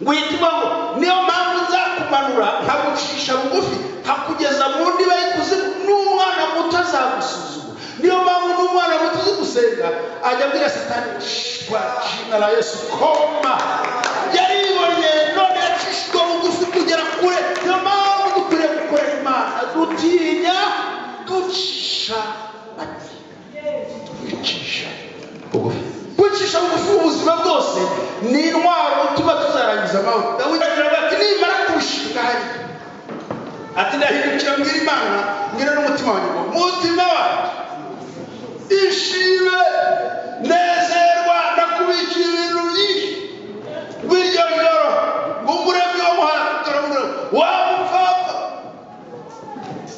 witwaho niyo mpamvu nzakumanura nkagucisha bugufi nkakugeza mu ndiba y'ikuzimu n'umwana muto azagusuzuma niyo mpamvu n'umwana muto uzi gusenga ajya abwira satani shwa shina la yesu koma yaribonye none yacishijwe bugufi kugera kure niyo mpamvu dukwiriye gukorera imana dutinya ducisha make kwicisha bugufi kwicisha bugufi mu buzima bwose ni intwaro tuba tuzarangiza amahoro dawidi agira ati nimara kurushinga hariya ati ndahindukira mbwira imana ngira n'umutima wanjye ngo mutima wanjye ishime nezerwa ndakubikira ibintu byinshi biryo joro ngumuremyi wo muhanda waba upfapfa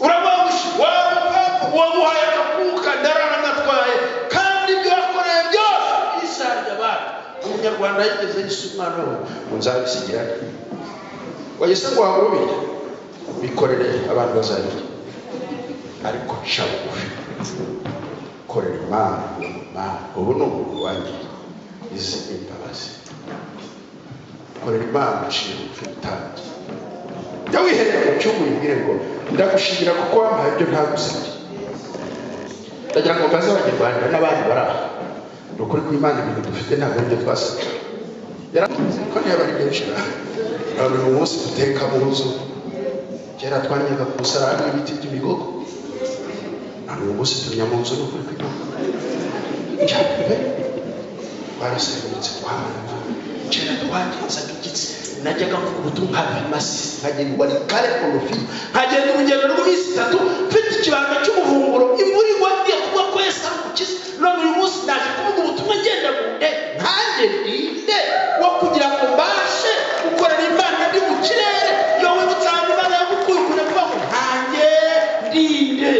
uramuha waba upfapfa wamuhaye akakuka ndarara ndatwaye kandi ibyo wakoreye byose isarya abana umunyarwanda yigeze yise umwana we ngo nzabisigira wahise ngo wabubire bikorere abantu bazabirya ariko ca bugufi korera imana imana ubu ni umuntu wanjye izi imbabazi korera imana uciye bugufi utange jya wiherera mu cyumba uyibwire ngo ndagushimira kuko wampaye ibyo ntagusabye ndagira ngo mbaze abanyarwanda n'abandi bari aha ni ukuri ko imana ibintu dufite ntabwo ari byo twasabye yaramubwiye ko niyo bari benshi na abantu uyu munsi duteka mu nzu kera twanyaga ku musarani ibiti by'ibigogo ntabwo uyu munsi tumya mu nzu ni ukuri ko imana njyambere barasengutse twahana kera twagenzaga igitsi najyaga ku butu nkabimasi nkagirirwa ni kare ku rufi nkagenda urugendo rw'iminsi itatu mfite ikibanga cy'umuvumburo imvura igwa ngiye kuvuga ko yesu amukiza none uyu munsi naje kuvuga ubutumwa ngenda mu nde nkanjye ninde wo kugira ngo mbashe gukorera imana ndi mu kirere yowe gutsanga imana yagukuye kure kuvuga ngo nkanjye ndinde